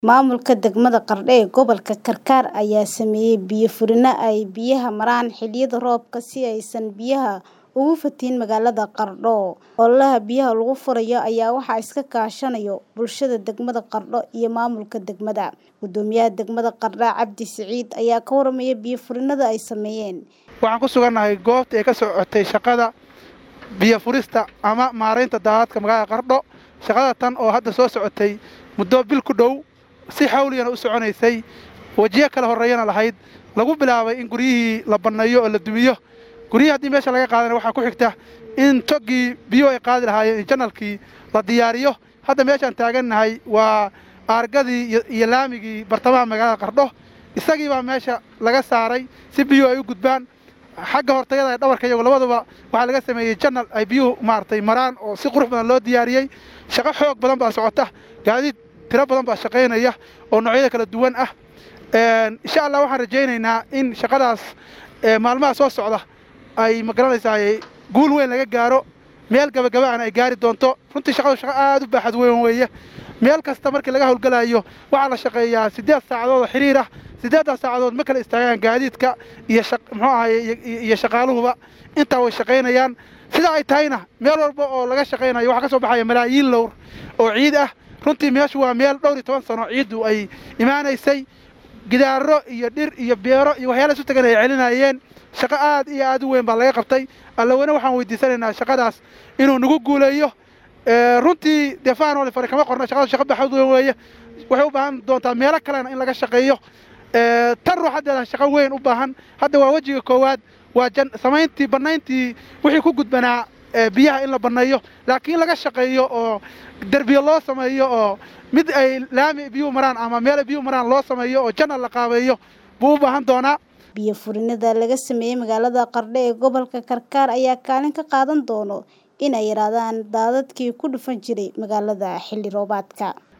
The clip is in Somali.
Maamulka degmada Qardho ee gobolka Karkar ayaa sameeyay biyo furino ay biyaha maraan xilliyada roobka si aysan biyaha ugu fatahin magaalada Qardho. Ololaha biyaha lagu furayo ayaa waxaa iska kaashanaya bulshada degmada Qardho iyo maamulka degmada. Guddoomiyaha degmada Qardho Cabdi Siciid ayaa ka warramaya biyo furinada ay sameeyeen. Waxaan ku sugannahay goobta ay ka socotay shaqada biyo furista ama maaraynta daadadka magaalada Qardho. Shaqada tan oo hadda soo socotay muddo bil ku dhow si xawliyana u soconaysay wajiyo kala horreeyana lahayd lagu bilaabay in guryihii la banneeyo oo la dumiyo guryihii haddii meesha laga qaadana waxaa ku xigta in toggii biyo ay qaadi lahaayeen janalkii la diyaariyo hadda meeshaan taagannahay waa aargadii iyo laamigii bartamaha magaalada qardho isagii baa meesha laga saaray si biyuhu ay u gudbaan xagga hortayada ee dhabarka iyagu labaduba waxaa laga sameeyey janal ay biyuhu maaragtay maraan oo si qurux badan loo diyaariyey shaqo xoog badan baa socota gaadiid tiro badan baa shaqaynaya oo noocyada kala duwan ah insha allah waxaan rajaynaynaa in shaqadaas maalmaha soo socda ay magaranaysaa guul weyn laga gaaro meel gabagaba'ana ay gaari doonto runtii shaqadu shaqo aad u baaxad weyn weeye meel kasta markii laga howlgalayo waxaa la shaqeeyaa siddeed saacadood oo xiriir ah siddeeddaas saacadood ma kala istaagaan gaadiidka iyo muxuu ahaye iyo shaqaaluhuba intaa way shaqaynayaan sida ay tahayna meel walba oo laga shaqaynayo waxaa ka soo baxaya malaayiin lowr oo ciid ah runtii meeshu waa meel dhowr iyo toban sano ciiddu ay imaanaysay gidaaro iyo dhir iyo beero iyo waxyaala isu tagan ay celinayeen shaqo aad iyo aad u weyn baa laga qabtay allaweyne waxaan weydiisanaynaa shaqadaas inuu nagu guuleeyo runtii dee faanole fare kama qorna shaqada shaqa baxad weyn weeye waxay u baahan doontaa meelo kalena in laga shaqeeyo tan ruuxaddeeda shaqo weyn u baahan hadda waa wejiga koowaad waa samayntii bannayntii wixii ku gudbanaa biyaha in la banneeyo laakiin laga shaqeeyo oo derbiyo loo sameeyo oo mid ay laami biyuhu maraan ama meel biyuhu maraan loo sameeyo oo janal la qaabeeyo buu u baahan doonaa biyo furinada laga sameeyey magaalada Qardho ee gobolka Karkar ayaa kaalin ka qaadan doono in ay yaraadaan daadadkii ku dhufan jiray magaalada xilli roobaadka